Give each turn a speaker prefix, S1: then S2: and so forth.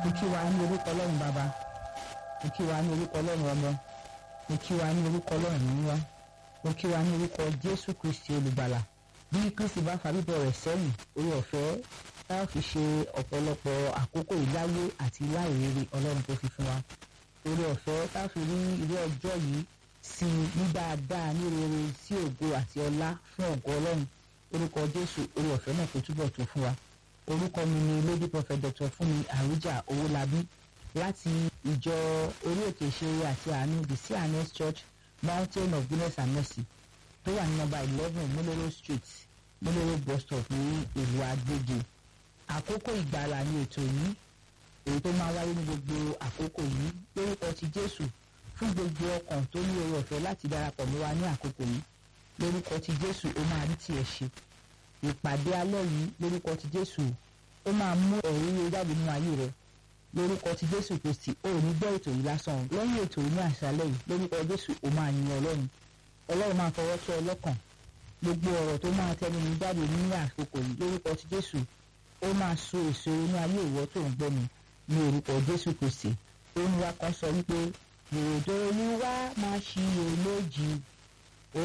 S1: mo kí wa ní orúkọ ọlọ́run bàbá mo kí wa ní orúkọ ọlọ́run ọmọ mo kí wa ní orúkọ ọlọ́run níwá mo kí wa ní orúkọ jésù kristi olùgbàlà bí kristi bá fa bíbọ̀ rẹ̀ sẹ́yìn orí ọ̀fẹ́ tá a fi ṣe ọ̀pọ̀lọpọ̀ àkókò ìláyé àti láìrere ọlọ́run tó fi fún wa orí ọ̀fẹ́ tá a fi rí irú ọjọ́ yìí sí ní dáadáa ní rere sí ògo àti ọlá fún ògo ọlọ́run orúkọ jésù orí ọ̀fẹ́ náà kò túbọ̀ tó fún wa orúkọ mi ni lady prophet dr fúnmi àrújà owólabí láti ìjọ orí òkè ìṣeré àti àánú the cns church mountain of goodness and mercy tó wà ní nọ́mbà eleven múlẹ́rọ̀ street múlẹ́rọ̀ bus stop ní ìlú agbègbè àkókò ìgbàlà ni ètò yìí èyí tó máa wáyé ní gbogbo àkókò yìí lórúkọ ti jésù fún gbogbo ọkàn tó ní oore ọ̀fẹ́ láti darapọ̀ mọ́ wa ní àkókò yìí lórúkọ ti jésù ó máa rí tiẹ̀ ṣe ìpàdé alẹ́ yìí lórúkọ ti jésù ó máa mú ẹ̀rí rere jáde nínú ayé rẹ lórúkọ ti jésù kristi ó ní gbọ́ ètò yìí lásán lẹ́yìn ètò yìí ní àṣálẹ́ yìí lórúkọ jésù ó máa yin ọlọ́run ọlọ́run máa fọwọ́ tó ọlọ́kàn gbogbo ọ̀rọ̀ tó máa tẹnu mi jáde ní àkókò yìí lórúkọ ti jésù ó máa so èso ní ayé ìwọ tó ń gbọ́ mi ní orúkọ jésù kristi ó ní wa kan sọ wípé èròjọ olúwa máa ṣiyè lójì